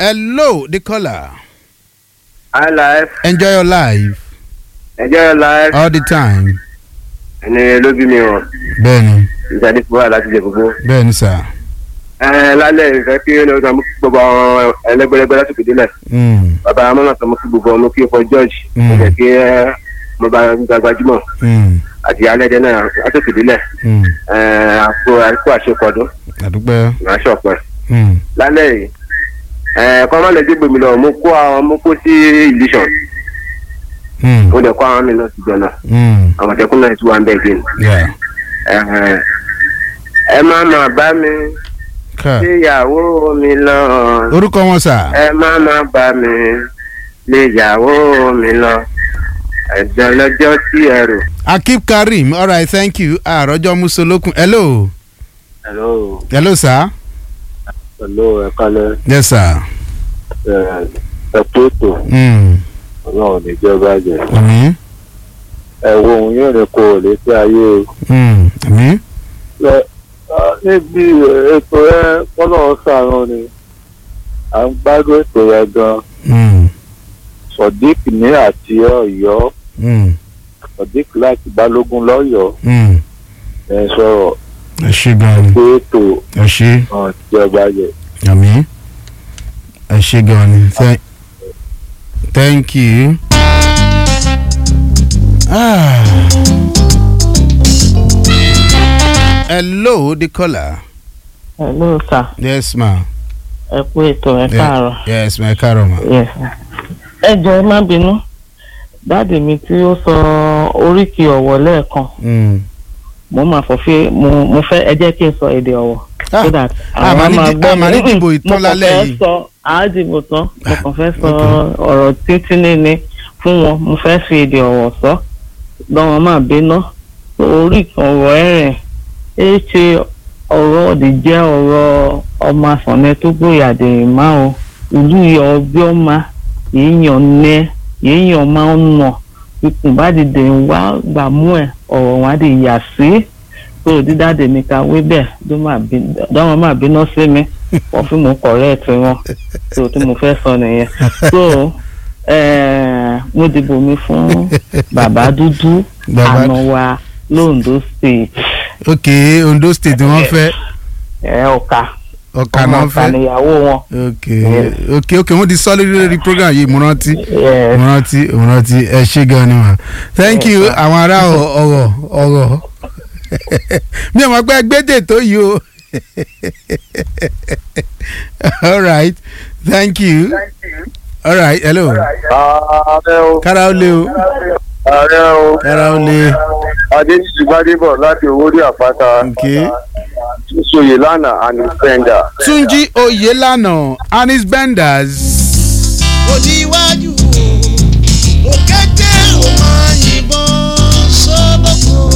hello the caller Hi life. enjoy your life Enjoy your life. all the time. Ẹni ló bí mi wọ̀n. bẹ́ẹ̀ni Ìsàdí fún wa láti jẹ gbogbo. bẹ́ẹ̀ni sà. Ẹ lálẹ́ ìfẹ́ kí ó lọ́ọ́ mú kí gbogbo àwọn ẹlẹ́gbẹ́lẹ́gbẹ́ lásìkò délẹ̀. Mm, Bàbá Amọ́nà sọ mú kí gbogbo ọmọ kí ó fọ George. Mm. Ó jẹ́ kí ẹ mo bá gbajúmọ̀ mm, àti alẹ́dẹ náà lásìkò délẹ̀. mm. Ẹ àpò àìkú àṣekọ̀dún àdúpẹ́. ìránṣẹ́ ọ̀pẹ. Mm, Lálẹ́ yìí ẹ kọ́ má lè dé gbèmí lọ mo kó àwọn mo kó sí ìlísàn. mm, Mo dẹ̀ kó àwọn mi lọ sí jọ̀nà. mm. Àmọ̀tẹ́kùn náà ti wà ń bẹ̀ gbé ni. yeah. Ẹ ẹ má má bá mi. ká léyàwó mi lọ orúkọ wọn sà. ẹ má má bá mi léyàwó mi lọ ẹjọ lọ́jọ́ tí ẹ rò. akib karim all right thank you àròjọ musolókun hello hello hello sir. hello ẹ kálẹ́ yes sir. ẹ ẹ tó tó Mm, Ọlọ́run níjọba jẹ àmín ẹ wo òun yóò ní kó o létí ayé o. mm, àmín Ẹ, á, níbi ètò ẹ kọ́nà sàrán ni à ń gbádùn ètò yẹn gan mm, sodiq ní àti Ọ̀yọ́ mm, sodiq láti balógun lọ́yọ̀ọ́ mm. ẹ sọ̀rọ̀ ẹ ṣe gan ni pé ètò ẹ ṣe hàn ìjọba jẹ. àmín ẹ ṣe gan ni Thank- thank you. Ah. hello the caller. hello sir yes ma. ẹ kú ètò ẹ káàárọ̀ yes ma ẹ káàárọ̀ ma. yes sir. ẹ jọ ẹ má bínú dáàdì mi tí ó sọ oríkì ọ̀wọ̀ lẹ́ẹ̀kan Mm. mo máa fọ fí mo mo fẹ́ ẹ jẹ́ kí n sọ èdè ọ̀wọ̀ Ah, so that a máa ní di- a máa ní dìbò ìtàn lálẹ́ yìí. mo kàn fẹ́ sọ àádìbò tán mo kàn fẹ́ sọ okay. ọ̀rọ̀ títí ní fún wọn mo fẹ́ fi èdè ọ̀wọ̀ sọ lọ́wọ́n máa bínú oríkì ọ̀wọ̀ ẹ̀rìn ẹ ṣe ọ̀rọ̀ ọ̀dì jẹ́ ọ̀rọ̀ ọmọ àfọ̀nẹ́ tó gbòyàdè má o ìlú yọ ọbẹ̀ ọma èèyàn nẹ èèyàn máa ń nà ikùn bá dìde wá gbà mú ẹ ọ̀rọ̀ wọn á di yà sí tó dídáde mi ká wé bẹ́ẹ̀ dọ́wọ́n máa bínú sí mi wọ́n fi mú kọ̀rẹ́ẹ̀tì wọn tó tí mo fẹ́ sọ nìyẹn so eh, mo dìbò mi fún bàbá dúdú Bàbá- àná wa londo state ok ondo state wọ́n fẹ́ ẹ ọ̀ka ọ̀kà ọmọ náà ọ̀ka fẹ́ níyàwó wọn ok ok ok wọ́n ti sọ lórí lórí program yìí mo rántí Yes. mo rántí mo rántí ẹ ṣe gan ni ma thank you àwọn ará ọ- ọ̀rọ̀ ọ̀rọ̀ mi ò mọ̀ pé gbédè tó yìí o all right thank you all right hello ààrẹ o kára ó lé o ààrẹ o kára ó lé adéjìjì gbadébọ̀ láti owórí àpáta ok sóyè lánàá and fender. túnjí oyelana anis benders òdiwájú o òkété ò máa yìnbọn sólókò.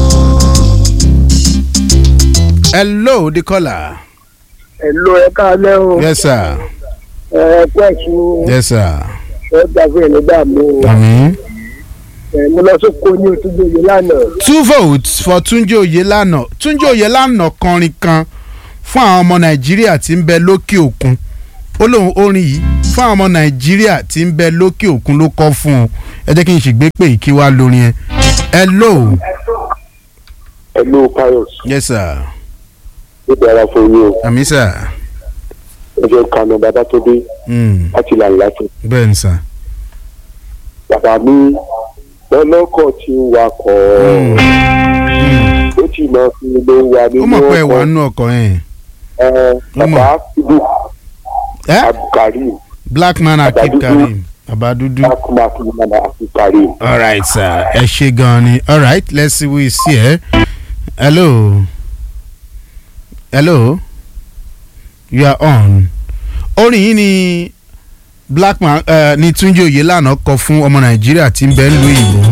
hello the caller ẹ̀lò ẹ káalẹ́ o yes sir ẹ kú ẹ̀sùn yes sir ẹ gbàgbé nígbà mi o àmín. ẹ mo lọ sóko ní òtúgbò yìí lánàá two votes for túnjí oyelana túnjí oyelana kọrin kan fún àwọn ọmọ nàìjíríà tí ń bẹ lókè òkun ó lóun orin yìí fún àwọn ọmọ nàìjíríà tí ń bẹ lókè òkun ló kọ fún un ẹ jẹ́ kí n ṣègbè pé ìkí wá lórin ẹ hello ẹ̀lò pius yes sir ó dára fún yín o àmì sir ẹ jẹ́ kanu bàbá tó dé Mm, láti là láti. bẹ́ẹ̀ ni sir. bàbá mi ọlọ́kọ̀ tí ń wakọ̀ Mm, ó ti máa fi ló wà nínú ó mọ̀ pé ẹ wà ọkọ̀ nínú ọkọ̀ yẹn ẹ bàbá ibu ẹ abdulkareem black man akib karim baba dúdú. akumak nana abdulkareem. all right sir ẹ ṣe gan ni all right let's see who is here hello hello you are on orin yìí ni black man uh, ni túnjí oyelana kọ fún ọmọ nàìjíríà tí ń bẹ ń lu ìbò